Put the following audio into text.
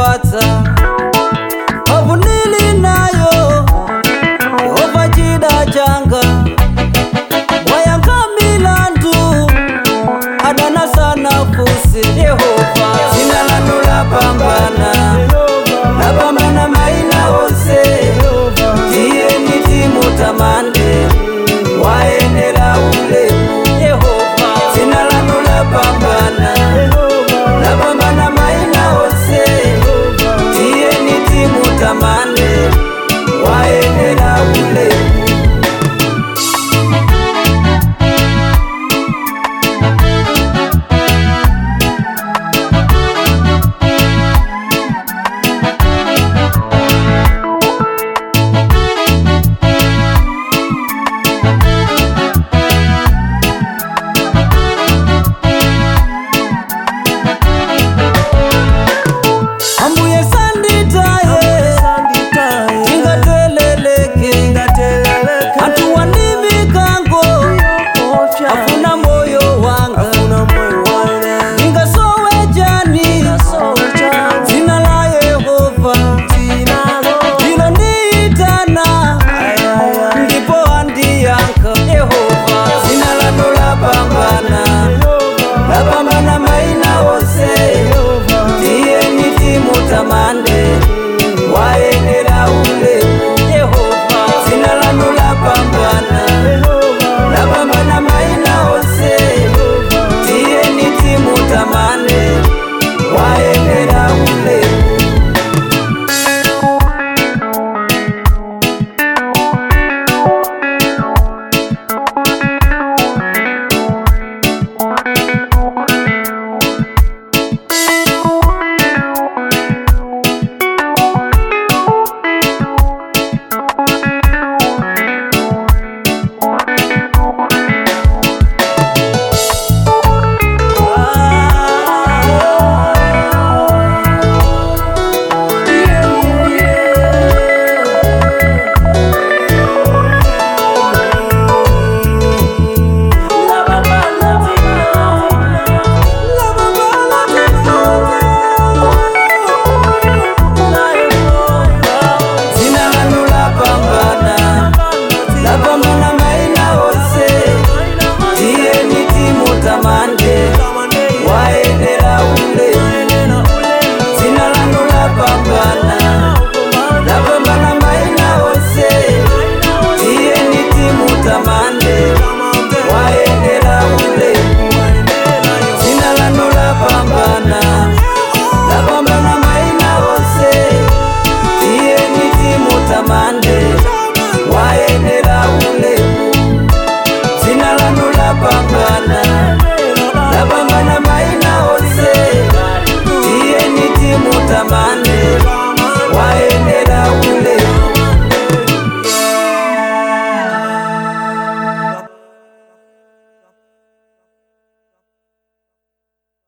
ndipatsa mphamvu ndili nayo yehova chida changa wayankha milandu adana sana fusi yehova dzina lanu lapambana lapambana maina onse tiyeni timutamande wayenera ulemu yehova dzina lanu lapambana lapambana maina onse tiyeni timutamande wayenera ulemu ambuye sanditaye ingateleleke anthu wandimikango afuna moyo wanga ingasowe jani dzina la yehova ndilo ndiitana ndipo andiyankha yehova dzina lanu lapambana lapambana maina onse tiyeni timutamande wayenera ulemu yehova dzina lanu lapambana lapambana maina onse tiyeni timutamande wayenera ulemu dzina lanu lapambana lapambana maina onse tiyeni timutamande wayenera ulemu dzina lanu lapambana lapambana maina onse tiyeni timutamande wayenera ulemu dzina lanu lapambana lapambana maina onse tiyeni timutamande wayenera ulemu dzina lanu lapambana lapambana maina onse tiyeni timutamande